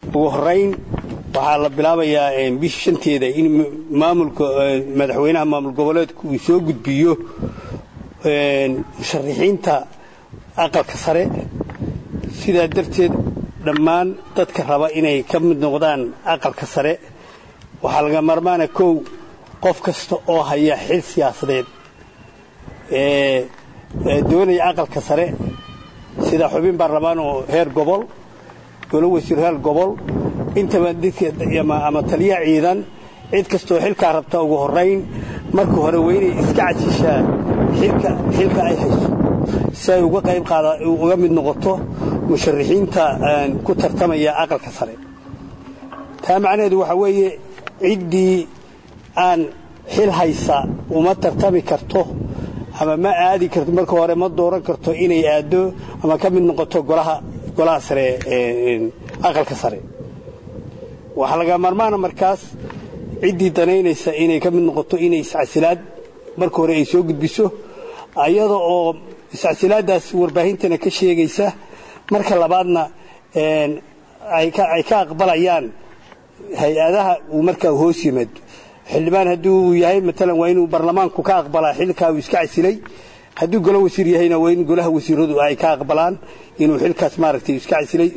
ugu horayn waxaa la bilaabayaa bisha shanteeda in maamulka madaxweynaha maamul goboleedku uu soo gudbiyo musharaxiinta aqalka sare sidaa darteed dhammaan dadka raba inay ka mid noqdaan aqalka sare waxaa laga marmaana kow qof kasta oo haya xil siyaasadeed ee doonaya aqalka sare sida xubin baarlamaan oo heer gobol golo wasiir heer gobol intaba ama taliya ciidan cid kastaoo xilkaa rabta ugu horayn marka hore waa inay iska cajishaa xilka ay hayso si ay uga qayb qaada uga mid noqoto musharaxiinta ku tartamaya aqalka sare taa macnaheedu waxaa weeye ciddii aan xil haysa uma tartami karto ama ma aadi karto marka hore ma dooran karto inay aaddo ama ka mid noqoto golaha golaha sare aqalka sare waxaa laga maarmaana markaas ciddii danaynaysa inay ka mid noqoto inay iscasilaad marka hore ay soo gudbiso ayada oo iscasilaaddaas warbaahintana ka sheegaysa marka labaadna ay ka aqbalayaan hay-adaha uu markaa hoos yimaado xildhibaan haddii uu yahay maalan waa inuu baarlamaanku ka aqbalaa xilkaa uu iska casilay hadduu golo wasiir yahayna waa in golaha wasiiradu ay ka aqbalaan inuu xilkaas maaragtay iska casilay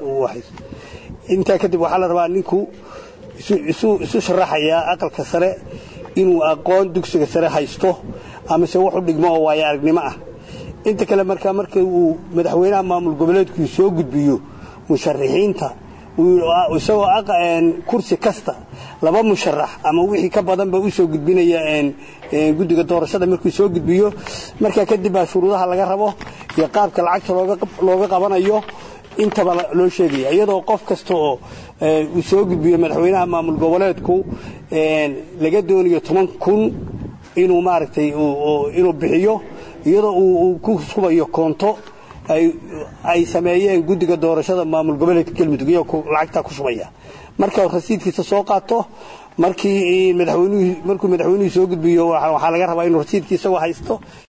intaa kadib waxaa la rabaa ninku isu sharaxayaa aqalka sare inuu aqoon dugsiga sare haysto amase wuxu dhigmo oo waayo aragnimo ah inta kale markaa marka uu madaxweynaha maamul goboleedku soo gudbiyo musharaxiinta isagoo kursi kasta laba musharax ama wixii ka badanba u soo gudbinaya guddiga doorashada markuu soo gudbiyo markaa kadib baa shuruudaha laga rabo iyo qaabka lacagta looga qabanayo intaba loo sheegaya iyadoo qof kasta oo uu soo gudbiyo madaxweynaha maamul goboleedku laga doonayo toban kun inuu maaragtay inuu bixiyo iyadoo uu ku subayo koonto ay sameeyeen guddiga doorashada maamul goboleedka galmudug iyagoo lacagtaa ku shubaya marka rasiidkiisa soo qaato markii madaxweynuhu markuu madaxweynuhu soo gudbiyo waxaa laga rabaa inuu rasiidkii isagoo haysto